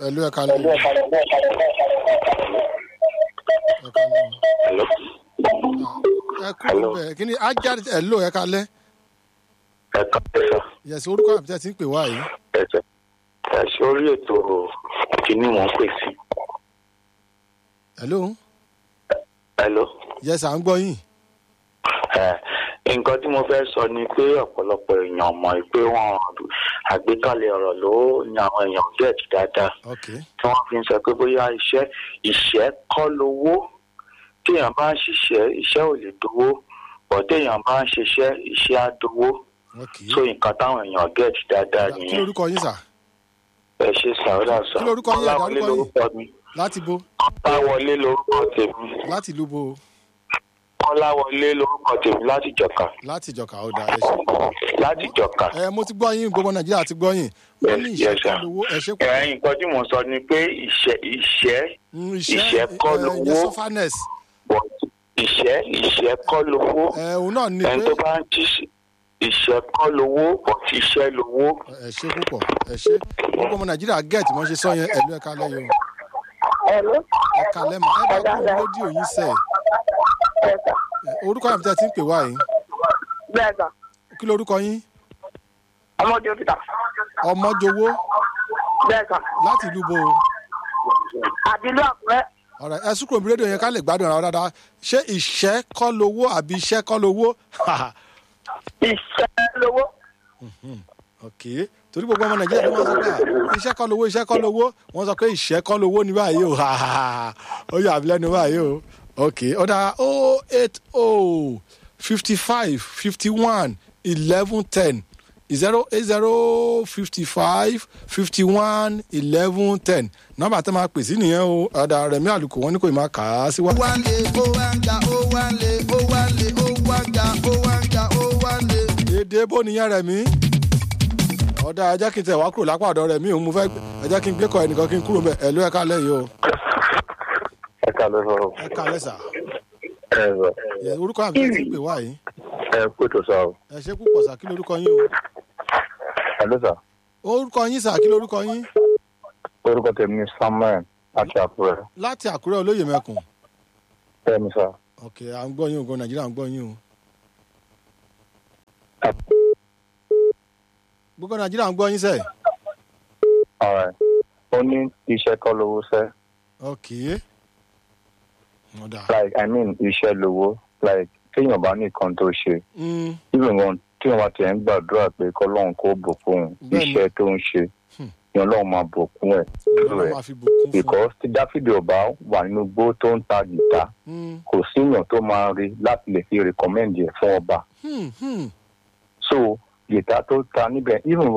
ẹ̀lú ẹ̀ka lẹ́yìn ẹ̀ka lẹ́yìn Hello. ẹ kúrò bẹ́ẹ̀ kí ni ajá ẹ̀lú ẹ̀ka lẹ́ ẹ káàárọ̀ yẹ̀sì orúkọ àbí tẹ́ ti ń pè wá yìí ẹ̀jẹ̀ ẹ sórí ètò kìíní wọn pè sí. ẹ̀lú Hello. yẹ̀sì à ń gbọ́ yín ẹ nǹkan tí mo fẹ́ sọ ni pé ọ̀pọ̀lọpọ̀ èèyàn mọ̀ pé wọ́n àgbékalẹ̀ ọ̀rọ̀ ló ní àwọn èèyàn gẹ̀ẹ́tì dáadáa ok tí wọ́n fi ń sọ pé bóyá iṣẹ́ ìṣẹ́ kọ́ lówó téèyàn bá ń ṣiṣẹ́ iṣẹ́ ò lè dówó bọ̀ téèyàn bá ń ṣiṣẹ́ iṣẹ́ á dówó ok so nǹkan táwọn èèyàn gẹ̀ẹ́tì dáadáa kí nìyẹn lórúkọ yín sà ẹ ṣe sàrọ́dà sọ Kí lorúkọ yín? Kọ́láwọlé Dárúkọ yín. lórúkọ mi láti bo kọ́láwọlé lórúkọ tèmi láti ìlú bo kọ́láwọlé lórúkọ tèmi láti jọ̀ka láti ìjọka ọ̀dà ẹ ṣe. láti jọ̀ka. ẹ mo ti gbọ́ yín gbogbo nàìjíríà ti gbọ́ yín wọ́n ní Yes, ìṣẹ́ yes, sir. kan lówó ẹ ṣe pọ̀ ẹ̀yin nǹkan tí mò ń sọ ni pé ìṣẹ́ ìṣẹ́ Mm, ìṣẹ́ kọ́ ẹ, lówó. ìyẹn sọfanẹs but ìṣẹ́ ìṣẹ́ kọ́ lówó ẹ òun náà ní ẹni pé tó bá ń jí ìṣẹ́ kọ́ lówó but iṣẹ́ lówó. ẹ ṣe púpọ̀ ẹ ṣe gbogbo ọmọ nàìjíríà gẹ̀ẹ́tì wọ́n ṣe sọ yẹn ẹ̀lú ẹ̀ka lẹ́yìn o Hello. ẹ̀ka lẹ́mọ̀ ẹ bá kúrò ní rédíò yín sẹ̀ Yes, sir. ẹ, orúkọ àbí tẹ́ ti ń pè wá yìí Bẹ́ẹ̀ sà. kí lorúkọ yín Ọmọdé òkìtà. ọmọjowó Bẹ́ẹ̀ sà. láti ìlú bo Àbílú Àkúrẹ́. ọ̀rẹ́ ẹ sùkúrò ní rédíò yẹn ká lè gbádùn ara wa dáadáa ṣé ìṣẹ́ kọ́ lówó àbí iṣẹ́ kọ́ lówó Ìṣẹ́ lówó. ok torí gbogbo ọmọ nàìjíríà ló máa ń sọ pé à, iṣẹ́ kọ́ lówó iṣẹ́ kọ́ lówó wọ́n sọ pé ìṣẹ́ kọ́ lówó ní báyìí o ó yà mí lẹ́nu báyìí o ok ọ̀dà o eight o fifty five fifty one eleven ten zero eight zero fifty five fifty one eleven ten nọ́mbà tó máa pè sí nìyẹn o ọ̀dà rẹ̀mí àlùkò wọn ní kò ì máa kà á síwájú. wá lé ó wá ń ga ó wá lé ó wá lé ó wá ń ga ó wá ń ga ó wá lé. èdè bó nìyẹn rẹ̀ mí. ọ̀dà ẹ jẹ́ kí n tẹ̀ wá kúrò lápá ọ̀dọ̀ rẹ̀ mí òun mo fẹ́ ẹ jẹ́ kí n gbé kọ ẹnìkan kí n kúrò bẹ́ẹ̀ ẹ̀ ló ẹ̀ka lẹ́yìn o ẹ ká ló sọ ẹ̀ka lẹ́sà ẹ sọ Yes, orúkọ àbí ẹ ti pè wá yìí ẹ kó tó sọ ẹ ṣe púpọ̀ sà kí lorúkọ yín o ẹ ló sọ orúkọ yín sà kí lorúkọ yín orúkọ tèmi ní samuel láti àkúrẹ́ láti àkúrẹ́ olóyè mẹ́kùn bẹ́ẹ̀ni sá. ok à ń gbọ́ yín o gan nàìjíríà ń gbọ́ yín o gbogbo nàìjíríà ń gbọ́ yín sẹ́ ọ̀rẹ́ ó ní iṣẹ́ kọ́ lówó sẹ́ ok ọ̀dà like i mean iṣẹ́ lówó like téèyàn bá ní nǹkan tó ṣe Mm, even one tí wọn ti ń gbàdúrà pé kọlọ́run kó bùkún òun Bẹ́ẹ̀ni. iṣẹ́ tó ń ṣe Hmm. ni ọlọ́run máa bùkún ẹ̀ ọlọ́run máa fi bùkún fún because tí dáfídì ọba wà nínú igbó tó ń ta gìtá un. kò síyàn tó máa rí láti lè fi recommend ẹ̀ fún ọba Hmm, hmm, so gìtá tó ta níbẹ̀ even